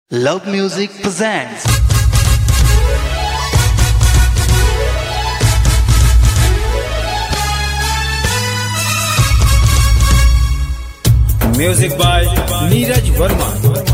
Love Music presents music by Neeraj Verma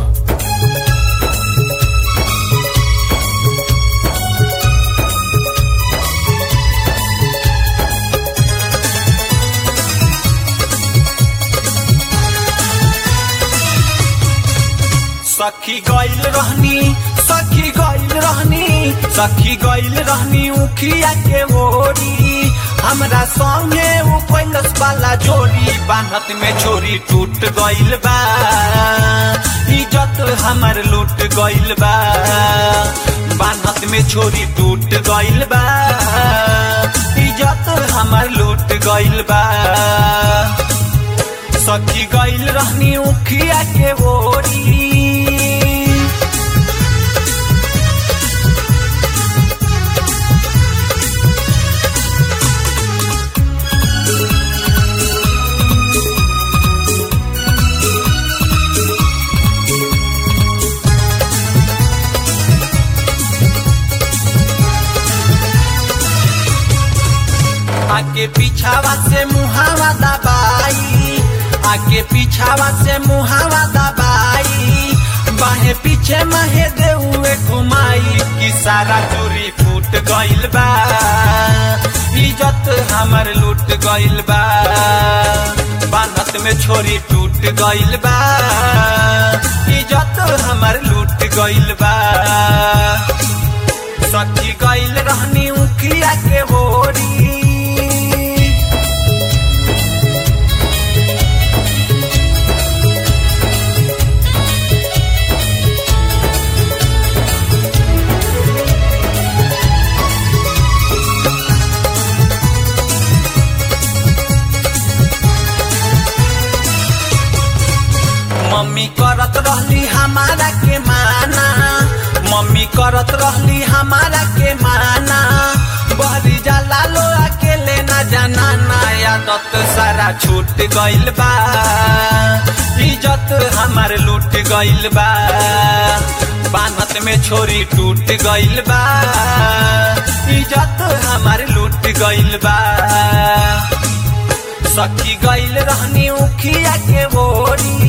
सखी गइल रहनी सखी गइल रहनी सखी गइल रहनी उखिया के ओरी हमरा संगे उ पैलस वाला जोड़ी बान्हत में छोरी टूट गइल बा इज्जत हमर लूट गइल बा बान्हत में छोरी टूट गइल बा इज्जत हमर लूट गइल बा सखी गइल रहनी उखिया के ओरी आके पीछावा से मुहावा दबाई आके पीछावा से मुहावा दबाई बाहे पीछे महे देउए घुमाई कि सारा चोरी फूट गइल बा इज्जत हमर लूट गइल बा बानत में छोरी टूट गइल बा इज्जत हमर लूट गइल बा सखी गइल रहनी उखिया के ओरी मम्मी करत रहली हमारा के माना मम्मी करत रहली हमारा के माना बहरी जाला लो अकेले ना जाना ना आदत सारा छूट गइल बा इज्जत हमार लूट गइल बा बानत में छोरी टूट गइल बा इज्जत हमार लूट गइल बा सखी गइल रहनी उखिया के ओरी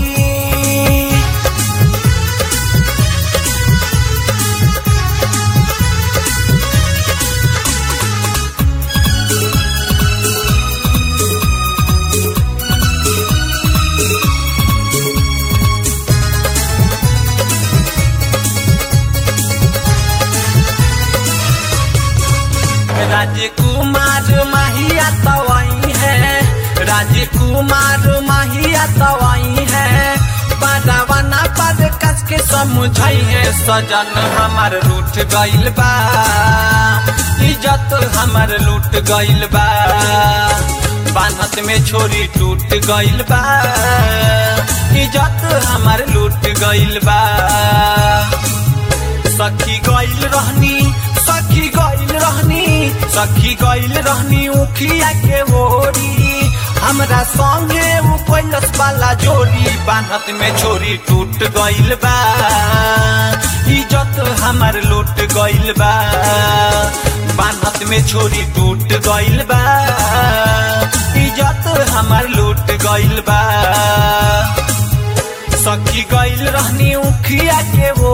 राजकुमार माहिया तवाई है राजकुमार माहिया तवाई है बारावाना पर कस के समझाई है सजन हमार रूठ गइल बा इज्जत हमार लूट गइल बा बानत में छोरी टूट गइल बा इज्जत हमार लूट गइल बा सखी गइल रहनी सखी गइल रहनी सखी गइल रहनी उखिया के ओरी हमरा संगे उ पैलस वाला जोड़ी बान्हत में छोरी टूट गइल बा इज्जत हमर लूट गइल बा बान्हत में छोरी टूट गइल बा इज्जत हमर लूट गइल बा सखी गइल रहनी उखिया के